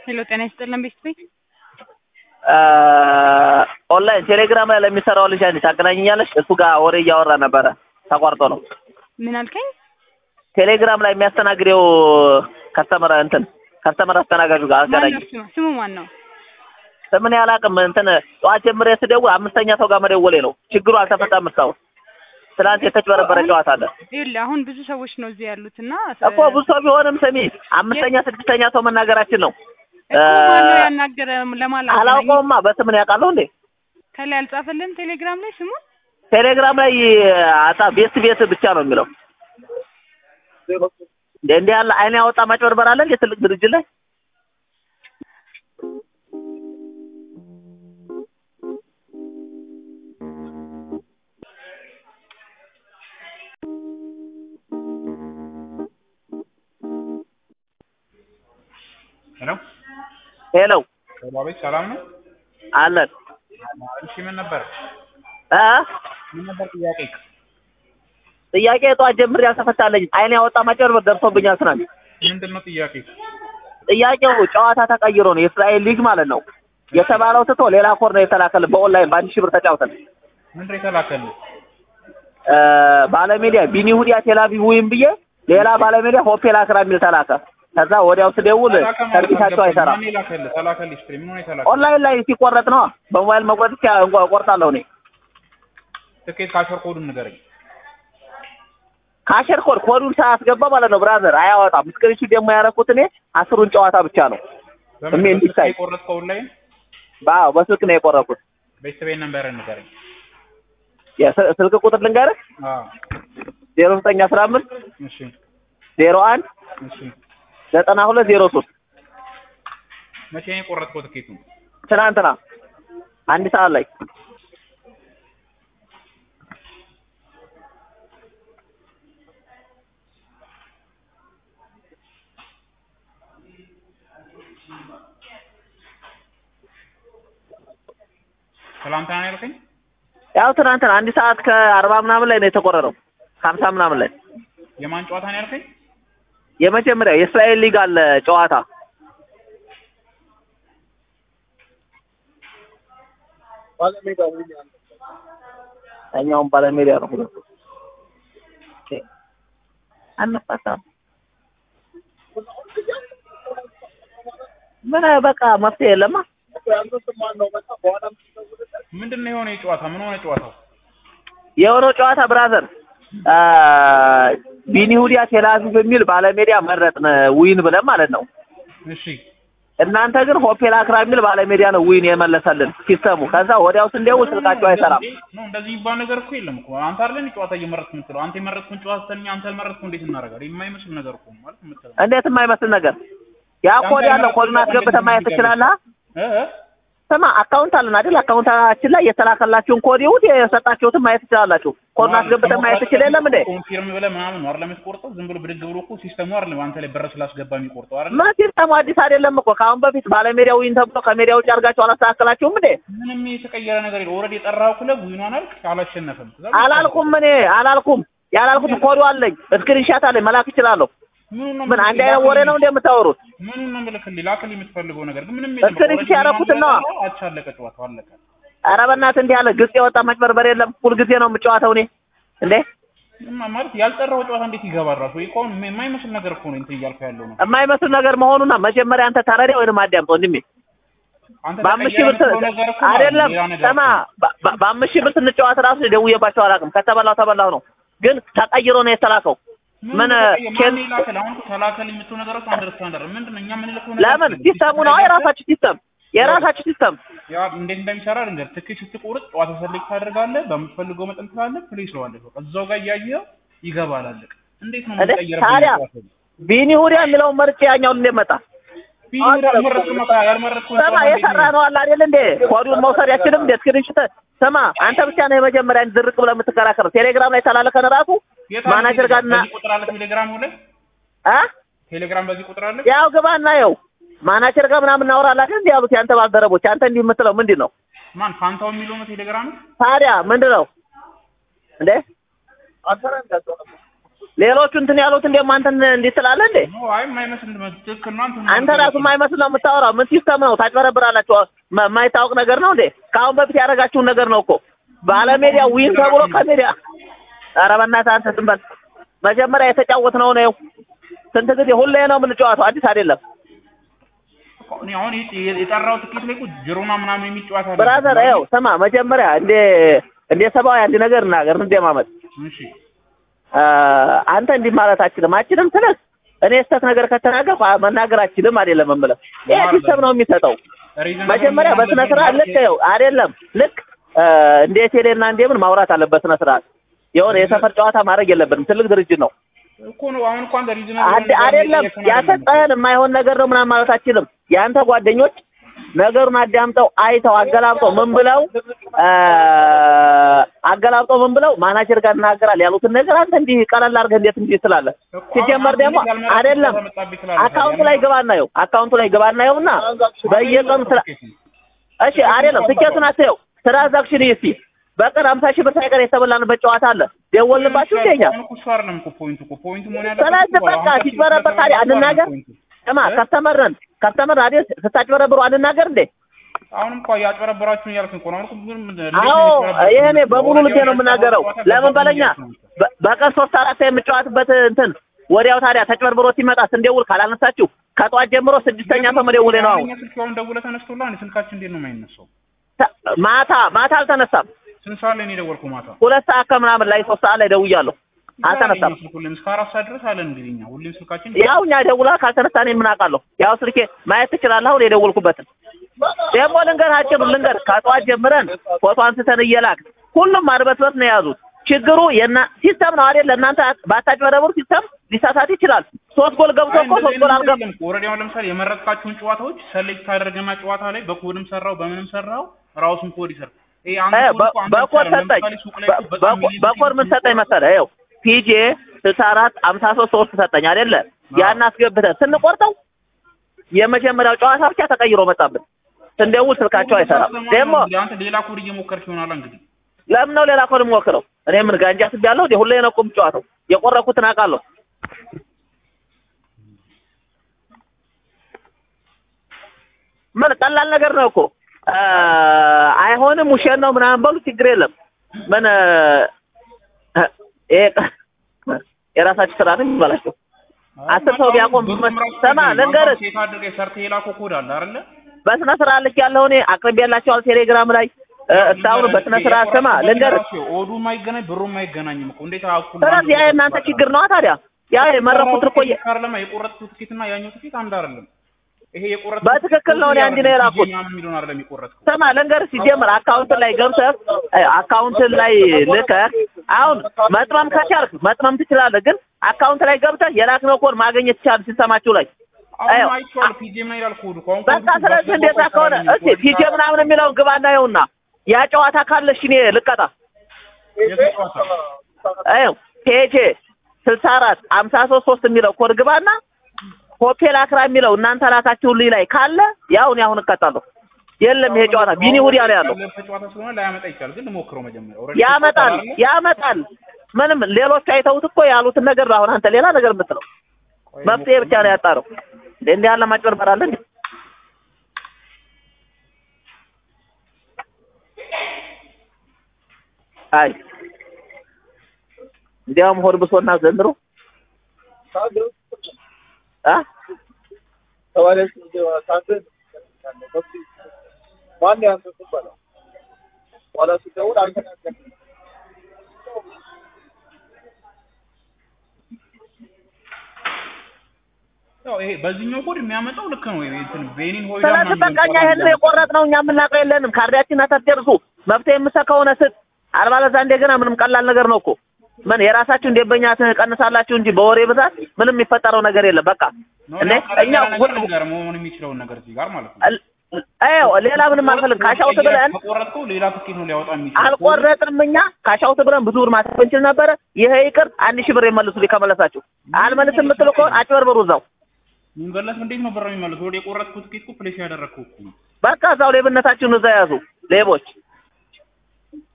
ሄሎ ጤና ይስጥልን ቤት ቤት ኦንላይን ቴሌግራም ላይ ለሚሰራው ልጅ አንዴ ታገናኘኛለሽ? እሱ ጋር ወሬ እያወራ ነበረ ተቋርጦ ነው። ምን አልከኝ? ቴሌግራም ላይ የሚያስተናግደው ከስተመር እንትን ከስተመር አስተናጋጁ ጋር ማን አገናኝ። ነው ስሙ? ስሙ ማን ነው? ስምን ያላቅም እንትን ጠዋት ጀምሬ ስደውል አምስተኛ ሰው ጋር መደወሌ ነው። ችግሩ አልተፈታም እስካሁን። ትናንት የተጭበረበረ ጨዋታ አለ ይኸውልህ አሁን ብዙ ሰዎች ነው እዚህ ያሉት እና እኮ ብዙ ሰው ቢሆንም ስሚ፣ አምስተኛ ስድስተኛ ሰው መናገራችን ነው። እኮ ማን ነው ያናገረ ለማለት አላውቀውማ በስምን ያውቃለሁ እንዴ? ከላይ አልጻፈልም ቴሌግራም ላይ ስሙን ቴሌግራም ላይ አጣ ቤት ቤት ብቻ ነው የሚለው። እንደ እንዲህ ያለ አይን ያወጣ ማጭበርበር አለ እንዴ ትልቅ ድርጅት ላይ? ሄሎ ሄሎ አቤት፣ ሰላም ነው? አለን እሺ፣ ምን ነበር እ ምን ነበር ጥያቄ? ጥያቄ ጠዋት ጀምሬ ያልተፈታለኝ አይን ያወጣ ማጭበርበር ደርሶብኛል ትናንት። ምንድን ነው ጥያቄ? ጥያቄው ጨዋታ ተቀይሮ ነው የእስራኤል ሊግ ማለት ነው የተባለው ትቶ ሌላ ኮድ ነው የተላከልን በኦንላይን በአንድ ሺህ ብር ተጫውተን ምንድን ነው የተላከልህ? እ ባለሜዲያ ቢኒ ሁዲያ ቴላቪቭ ወይም ብዬ ሌላ ባለሜዲያ ሆቴል አክራ የሚል ተላከ። ከዛ ወዲያው ስደውል ተላከ ማለት ሰርቪሳቸው አልገባኝም። አይሰራም። ማን የላከልህ? ተላከልህ ስትል ምን ሆነ የተላከልህ? ኦንላይን ላይ ሲቆረጥ ነው በሞባይል መቁረጥ ብቻ እንኳ- እቆርጣለሁ እኔ። ትኬት ካሸር ኮዱን ንገረኝ። ካሸር ኮድ ኮዱን ሳያስገባ ማለት ነው ብራዘር አያወጣም። ስክሪንሹት ደግሞ ያደረኩት እኔ አስሩን ጨዋታ ብቻ ነው። በምን እሜ እንዲታይ። የቆረጥከው ኦንላይን? ባው በስልክ ነው የቆረጥኩት። ቤተሰቤን ነንበርህን ንገረኝ። የስ- ስልክ ቁጥር ልንገርህ አዎ፣ ዜሮ ዘጠኝ አስራ አምስት እሺ፣ ዜሮ አንድ እሺ። ዘጠና ሁለት ዜሮ ሶስት መቼ ነው የቆረጥከው ትኬቱን? ትናንትና አንድ ሰዓት ላይ ትላንትና ነው ያልከኝ? ያው ትናንትና አንድ ሰዓት ከአርባ ምናምን ላይ ነው የተቆረጠው ከሀምሳ ምናምን ላይ የማን ጨዋታ ነው ያልከኝ? የመጀመሪያ የእስራኤል ሊግ አለ ጨዋታ እኛውም ባለሜዳ ነው ሁለቱ ኦኬ። አነፋሳም ምን በቃ መፍትሄ የለማ ምንድን ነው የሆነ የጨዋታ ምን ሆነ ጨዋታው? የሆነው ጨዋታ ብራዘር አ ቢኒ ሁዲያ ቴላቪቭ የሚል ባለሜዳ መረጥን ዊን ብለን ማለት ነው። እሺ እናንተ ግን ሆፔል አክራ የሚል ባለሜዳ ነው ዊን የመለሰልን ሲስተሙ። ከዛ ወዲያው ስንደውል ስልካቸው አይሰራም። ነው እንደዚህ የሚባል ነገር እኮ የለም እኮ አንተ አይደለም ጨዋታ እየመረጥክ የምትለው አንተ የመረጥኩን ጨዋታ ስተኛ አንተ ያልመረጥኩ እንዴት እናደርጋለን? የማይመስል ነገር እኮ ነው ማለት የምትለው እንዴት የማይመስል ነገር ያ ኮድ ያለው ኮዱን አስገብተህ ማየት ትችላለህ። እ እ ስማ አካውንት አለን አይደል? አካውንታችን ላይ የተላከላችሁን ኮድ ይሁን የሰጣችሁትን ማየት ትችላላችሁ። ኮዱን አስገብተህ ማየት ትችል የለም እንዴ? ኮንፊርም ብለህ ምናምን ነው አይደለም የምትቆርጠው? ዝም ብሎ ብድግ ብሎ እኮ ሲስተሙ አይደለም አንተ ላይ በር ስላስገባ የሚቆርጠው አይደል? ምን ሲስተሙ አዲስ አይደለም እኮ ከአሁን በፊት ባለሜዳው ዊን ተብሎ ከሜዳ ውጭ አድርጋችሁ አላስተካከላችሁም እንዴ? ምንም የተቀየረ ነገር የለም። ኦልሬዲ የጠራኸው ክለብ ዊኗን አልክ አላሸነፈም። ከዛ በቃ አላልኩም እኔ አላልኩም። ያላልኩት ኮዱ አለኝ፣ ስክሪንሻት አለኝ፣ መላክ እችላለሁ። ምኑን ነው ምን አንድ የምልክልህ? አይነት ወሬ ነው እንደ የምታወሩት? ምኑን ነው የምልክልህ? ላክልህ የምትፈልገው ነገር ግን ምንም እስክሪን ኦልሬዲ ሲያደርጉትን ነዋ። ዊኗን አቻ አለቀ ጨዋታው አለቀ። ኧረ በእናትህ እንዲህ ያለ ግልጽ የወጣ መጭበርበር የለም። ሁልጊዜ ነው የምጫወተው እኔ እንዴ። ማ- ማለት ያልጠራው ጨዋታ እንዴት ይገባል? ራሱ ይሄ እኮ አሁን የማይመስል ነገር እኮ ነው እንትን እያልኩ ያለው ነው። የማይመስል ነገር መሆኑና መጀመሪያ አንተ ተረዳ ወይንም አዳምጥ ወንድሜ። አንተ በአምስት ሺህ ብር ተቀየረ የምትለው ነገር እኮ ማለት ነው አይደለም ሌላ ነገር ስማ፣ እኮ። በ- በ- በአምስት ሺህ ብር ስንጫወት ራሱ ደውዬባቸው አላውቅም። ከተበላው ተበላው ነው፣ ግን ተቀይሮ ነው የተላከው። ምን ተቀየረ? ኬዝ ማን ይላከል? አሁን እኮ ተላከል የምትለው ነገሮች አንደርስታንድ አይደለም። ምንድን ነው እኛ የምንልከው ነገር ለምን እኮ ሲስተሙ ነው የራሳችሁ ሲስተም የራሳችሁ ሲስተም ያ እንዴት እንደሚሰራ ልንገር። ትኬት ስትቆርጥ ጨዋታ ሰሌክት ታደርጋለህ፣ በምትፈልገው መጠን ትላለህ፣ ፕሌስ ስለዋለህ በቃ እዛው ጋር እያየኸው ይገባል። አለቀ። እንዴት ነው እንዴ የምትቀየረው? ታዲያ ቢኒ ሁዲያ የሚለውን መርጬ ያኛውን እንዴት መጣ? ያልመረጥኩ ስማ የሰራ ነው አለ አይደል እንዴ? ኮዱን መውሰድ ያችልም እንዴ? ስክሪንሾት ስማ፣ አንተ ብቻ ነው የመጀመሪያ ዝርቅ ብለህ የምትከራከረው። ቴሌግራም ላይ ተላለከን ራሱ ማናጀር ጋር እና ቁጥር አለ ቴሌግራም ላይ አ ቴሌግራም በዚህ ቁጥር አለ። ያው ግባና ያው ማናጀር ጋር ምናምን እናወራለን እንዴ ያሉት ያንተ ባልደረቦች። አንተ እንዲህ የምትለው ምንድን ነው ማን ፋንታው የሚለው ነው ቴሌግራም ታዲያ? ምንድን ነው እንዴ? ሌሎቹ እንትን ያሉት እንደሞ አንተን እንዴት ትላለህ እንዴ? ኖ አይ የማይመስል ትክክል ነው። አንተ አንተ ራሱ የማይመስል ነው የምታወራው። ምን ሲስተም ነው? ታጭበረብራላችሁ። ማ- የማይታወቅ ነገር ነው እንዴ? ከአሁን በፊት ያደረጋችሁን ነገር ነው እኮ ባለሜዲያ ዊን ተብሎ ከሜዲያ ኧረ በእናትህ አንተ ዝም በል። መጀመሪያ የተጫወትነው ነው ስንት ጊዜ ሁሌ ነው የምንጫወተው፣ አዲስ አይደለም። እኔ አሁን የ- የጠራው ትኬት ላይ እኮ ጅሮና ምናምን የሚል ጨዋታ አለ። ብራዘር ይኸው ስማ፣ መጀመሪያ እንደ እንደ ሰብአዊ አንድ ነገር እናገር እንደማመጥ እሺ አንተ እንዲህ ማለት አችልም አችልም ስልህ እኔ ስህተት ነገር ከተናገርኩ አ- መናገር አችልም አይደለም የምልህ። ይሄ ሲስተም ነው የሚሰጠው። ሪዝን መጀመሪያ በስነ ስርዓት ልክ ይኸው አይደለም ልክ እ፣ እንደ ቴሌና እንደምን ማውራት አለበት በስነ ስርዓት። የሆነ የሰፈር ጨዋታ ማድረግ የለብንም። ትልቅ ድርጅት ነው እኮ ነው አሁን እኮ አንተ ሪዝን አድ- አይደለም ያሰጠህን የማይሆን ነገር ነው ምናምን ማለት አችልም። የአንተ ጓደኞች ነገሩን አዳምጠው አይተው አገላብጠው ምን ብለው እ፣ አገላብጠው ምን ብለው ማናጀር ጋር እናገራል ያሉትን ነገር አንተ እንዲህ ቀለል አድርገህ እንዴት እንዲህ ትላለህ? ሲጀመር ደግሞ አይደለም አካውንቱ ላይ ግባና ይኸው አካውንቱ ላይ ግባና ይኸውና በየቀኑ ስራ እሺ አይደለም ትኬቱን አትየው ትራንዛክሽን እስቲ በቀን ሀምሳ ሺህ ብር ሳይቀር የተበላንበት ጨዋታ አለ ደወልንባችሁ እንደኛ እሱ አይደለም እኮ ፖይንቱ እኮ ፖይንቱ መሆን ያለበት ስለዚህ እኮ በቃ አሁን ሲጭበረበር ታዲያ አንናገር ስማ ከስተመርን ከስተመር አይደል ስታጭበረብሩ አንናገር እንዴ አሁንም እኮ ያጭበረበራችሁ እያልክ እኮ ነው። አሁን እኮ ምን ምን አዎ ይሄ እኔ በሙሉ ልቤ ነው የምናገረው ለምን በለኛ በ- በቀን ሶስት አራት የምጫወትበት እንትን ወዲያው ታዲያ ተጭበርብሮ ሲመጣ ስንደውል ካላነሳችሁ ከጠዋት ጀምሮ ስድስተኛ ሰው መደውሌ ነው አሁን የኛ ስልክ አሁን ደውለህ ተነስቶልሃል እንዴ? ስልካችን እንዴት ነው የማይነሳው? ተ- ማታ ማታ አልተነሳም ስንት ሰዓት ላይ ነው የደወልኩህ? ማታ ሁለት ሰዓት ከምናምን ላይ ሶስት ሰዓት ላይ ደውያለሁ አልተነሳም ስልክ ሁሌም እስከ አራት ሰዓት ድረስ አለን እንግዲህ እኛ ሁሌም ስልካችን ያው እኛ ደውላ ካልተነሳ እኔ ምን አውቃለሁ ያው ስልኬ ማየት ትችላለህ አሁን የደወልኩበትን ደግሞ ልንገር አጭሩ ልንገር ከጠዋት ጀምረን ፎቶ አንስተን እየላክ ሁሉም አድበስበት ነው የያዙት ችግሩ የና ሲስተም ነው አይደል እናንተ ባታጭበረብሩ ሲስተም ሊሳሳት ይችላል ሶስት ጎል ገብቶ እኮ ሶስት ጎል አልገባም ኦልሬዲ አሁን ለምሳሌ የመረጥካቸውን ጨዋታዎች ሰሌክት አደረገና ጨዋታ ላይ በኮድም ሰራው በምንም ሰራው ራሱን ኮድ ይሰራል። ይሄ አንድ እ፣ ኮድ በ- እኮ አንተ በኮድ ብቻ አይደለም። ሰጠኝ ለምሳሌ ሱቅ ላይ በ- እኮ በጣም በ- ሚሊዮን በኮድ ምን ሰጠኝ መሰለህ ይኸው ፒጄ ስልሳ አራት አምሳ ሶስት ሶስት ሰጠኝ አይደለ ያን አስገብተን ስንቆርጠው የመጀመሪያው ጨዋታ ብቻ ተቀይሮ መጣብን ስንደውል ስልካቸው አይሰራም ደግሞ እንግዲህ አንተ ሌላ ኮድ እየሞከርክ ይሆናል እንግዲህ ለምን ነው ሌላ ኮድ የምሞክረው? እኔ ምን ጋንጃ ስቤያለሁ እንዴ? ሁሌ ነው እኮ የምጫወተው። የቆረኩትን አውቃለሁ። ምን ቀላል ነገር ነው እኮ አ፣ አይሆንም ውሸት ነው ምናምን በሉ ችግር የለም። ምን እ፣ ይሄ የራሳችሁ ስራ ነው የሚባላቸው። አስር ሰው ቢያቆም ሰማ ልንገርህ ሴት አድርገህ ሰርተህ የላከው ኮድ አለ አይደለ? በስነ ስርዓት ልክ ያለው እኔ አቅርቤላቸዋል ቴሌግራም ላይ እ፣ እስካሁን በስነ ስርዓት ስማ ልንገርህ ኦዱ የማይገናኝ ብሩ የማይገናኝም እኮ እንዴት አኩል ስለዚህ ያ የእናንተ ችግር ነው ታዲያ። ያ የመረኩት እኮ የ- አይደለም የቆረጥኩት ትኬት እና ያኛው ትኬት አንድ አይደለም። ይሄ የቆረጥኩት በትክክል ነው እኔ አንድ ነው የላኩት። ምናምን የሚለውን አይደለም የቆረጥኩት። ስማ ልንገርህ፣ ሲጀምር አካውንት ላይ ገብተህ አካውንት ላይ ልከህ አሁን መጥመም ከቻልክ መጥመም ትችላለህ። ግን አካውንት ላይ ገብተህ የላክነው ኮድ ማግኘት ትችላለህ ሲስተማችሁ ላይ አሁን አዮ፣ አይቼዋለሁ። ፒጄ ምን ይላል ኮዱ? አሁን በቃ ስለዚህ እንደዛ ከሆነ እስኪ ፒጄ ምናምን የሚለውን ግባና ይኸውና ያ ጨዋታ ካለ እሺ እኔ ልቀጣ ይኸው ፔጄ ስልሳ አራት አምሳ ሶስት ሶስት የሚለው ኮድ ግባና ሆቴል አክራ የሚለው እናንተ ላካችሁልኝ ላይ ካለ ያው እኔ አሁን እቀጣለሁ። የለም ይሄ ጨዋታ ቢኒ ውዲያ ነው ያለው። ጨዋታ ስለሆነ ላያመጣ ይችላል። ግን ልሞክረው መጀመሪያ። ኦልሬዲ ያመጣል ያመጣል። ምንም ሌሎች አይተውት እኮ ያሉትን ነገር ነው አሁን አንተ ሌላ ነገር የምትለው። መፍትሄ ብቻ ነው ያጣረው። እንደ እንዲህ ያለ ማጭበርበር አለ እንዴ? አይ እንዲያውም ሆድ ብሶና ዘንድሮ አ ያው ይሄ በዚህኛው ኮድ የሚያመጣው ልክ ነው። ይሄ እንትን ቤኒን ሆይዳ ስለዚህ በቃ እኛ ይሄን የቆረጥነው እኛ የምናውቀው የለንም። ካርዳችን አታስጨርሱ። መፍትሄ የምትሰጥ ከሆነ ስጥ፣ አለበለዚያ እንደገና ምንም ቀላል ነገር ነው እኮ ምን የራሳችሁን ደንበኛ ትቀንሳላችሁ እንጂ በወሬ ብዛት ምንም የሚፈጠረው ነገር የለም። በቃ እንዴ እኛ ሁሉ ነገር መሆን የሚችለውን ነገር እዚህ ጋር ማለት ነው። አዎ ሌላ ምንም አልፈልግም። ካሻውት ብለን ከቆረጥከው ሌላ ትኬት ነው ሊያወጣ የሚችል አልቆረጥንም። እኛ ካሻውት ብለን ብዙ ብር ማተፍ እንችል ነበረ። ይሄ ይቅር፣ አንድ ሺህ ብር የመልሱልኝ ከመለሳችሁ። አልመልስም የምትሉ ከሆነ አጭበርብሩ እዛው የሚመለስ እንዴት ነው ብር የሚመለስ? ወደ የቆረጥኩት ትኬት እኮ ፕሌስ ያደረግከው እኮ ነው። በቃ እዛው ሌብነታችሁን እዛ ያዙ ሌቦች።